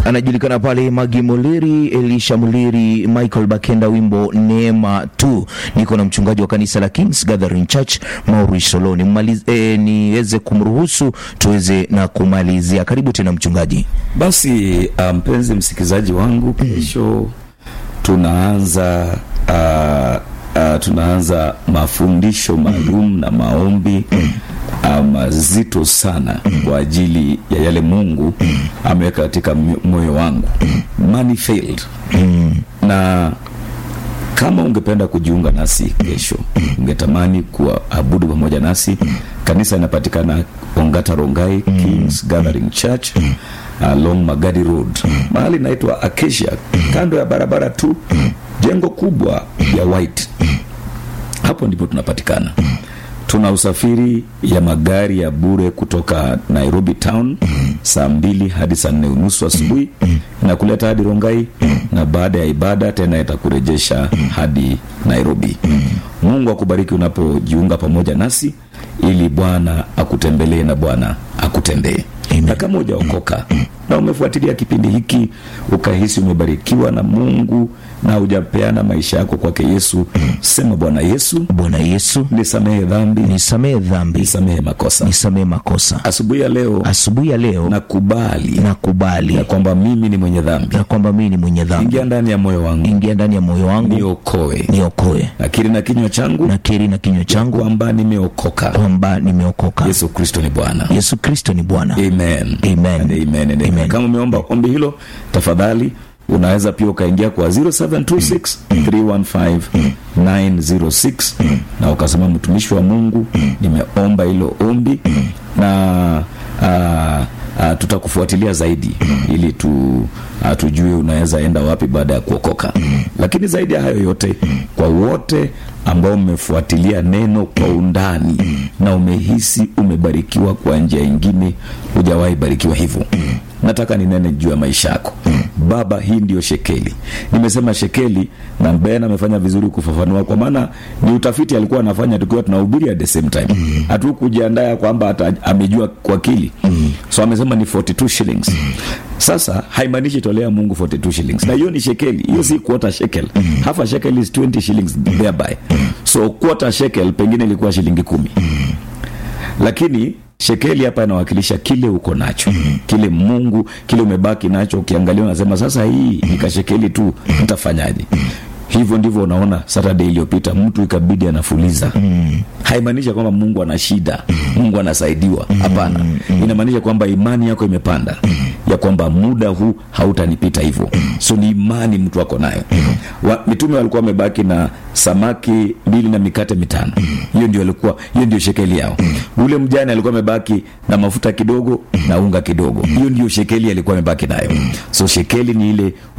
anajulikana pale Magi Muliri, Elisha Muliri, Michael Bakenda, wimbo Neema tu. Niko na mchungaji wa kanisa la Kings Gathering Church Maurice Soloni, mmalize eh, niweze kumruhusu tuweze na kumalizia. Karibu tena mchungaji. Basi uh, mpenzi msikilizaji wangu, kesho tunaanza uh, uh, tunaanza mafundisho maalum na maombi uh, mazito sana kwa ajili ya yale Mungu ameweka katika moyo wangu money failed na kama ungependa kujiunga nasi kesho, ungetamani kuabudu pamoja nasi, kanisa inapatikana Ongata Rongai Kings Gathering Church along Magadi Road, mahali inaitwa Acacia, kando ya barabara tu, jengo kubwa ya white. Hapo ndipo tunapatikana. Tuna usafiri ya magari ya bure kutoka Nairobi town saa mbili hadi saa nne unusu asubuhi na kuleta hadi Rongai, na baada ya ibada tena itakurejesha hadi Nairobi. Mungu akubariki unapojiunga pamoja nasi, ili Bwana akutembelee na Bwana akutendee. Na kama hujaokoka na umefuatilia kipindi hiki ukahisi umebarikiwa na Mungu na hujapeana maisha yako kwake Yesu, sema Bwana Yesu, Bwana Yesu, nisamehe dhambi, nisamehe dhambi, nisamehe makosa. nisamehe makosa. Asubuhi ya leo Asubuhi ya leo nakubali nakubali ya kwamba mimi ni mwenye dhambi. ya kwamba mimi ni mwenye dhambi. Ingia ndani ya moyo wangu, Ingia ndani ya moyo wangu, niokoe. niokoe. Nakiri na kinywa changu Nakiri na kinywa changu kwamba nimeokoka. kwamba nimeokoka. Yesu Kristo ni Bwana. Yesu Kristo ni Bwana. Amen. Amen. And amen and amen. Amen. Kama umeomba ombi hilo, tafadhali unaweza pia ukaingia kwa 0726 315 906 na ukasema, mtumishi wa Mungu, nimeomba hilo ombi na ah, ah, tutakufuatilia zaidi ili tu ah, tujue unaweza enda wapi baada ya kuokoka. Lakini zaidi ya hayo yote, kwa wote ambao mmefuatilia neno kwa undani na umehisi umebarikiwa kwa njia ingine, hujawahi barikiwa hivyo, nataka ninene juu ya maisha yako. Baba, hii ndiyo shekeli. Nimesema shekeli, na Ben amefanya vizuri kufafanua, kwa maana ni utafiti alikuwa anafanya tukiwa tunahubiri at the same time. Hatukujiandaa kwamba ata- amejua kwa akili, so amesema ni 42 shillings. Sasa haimaanishi tolea Mungu 42 shillings, na hiyo ni shekeli, hiyo si quarter shekel. Half a shekel is 20 shillings thereby, so quarter shekel pengine ilikuwa shilingi kumi lakini shekeli hapa inawakilisha kile uko nacho kile Mungu kile umebaki nacho. Ukiangalia unasema sasa, hii nikashekeli tu nitafanyaje? Hivyo ndivyo unaona Saturday iliyopita mtu ikabidi anafuliza. Haimaanisha kwamba Mungu ana shida, Mungu anasaidiwa. Hapana, inamaanisha kwamba imani yako imepanda, ya kwamba muda huu hautanipita hivyo. So ni imani mtu ako nayo. Wa, mitume walikuwa wamebaki na samaki mbili na mikate mitano. Hiyo ndio alikuwa, hiyo ndio shekeli yao. Ule mjane alikuwa amebaki na mafuta kidogo na unga kidogo. Hiyo ndio shekeli alikuwa amebaki nayo. So shekeli ni ile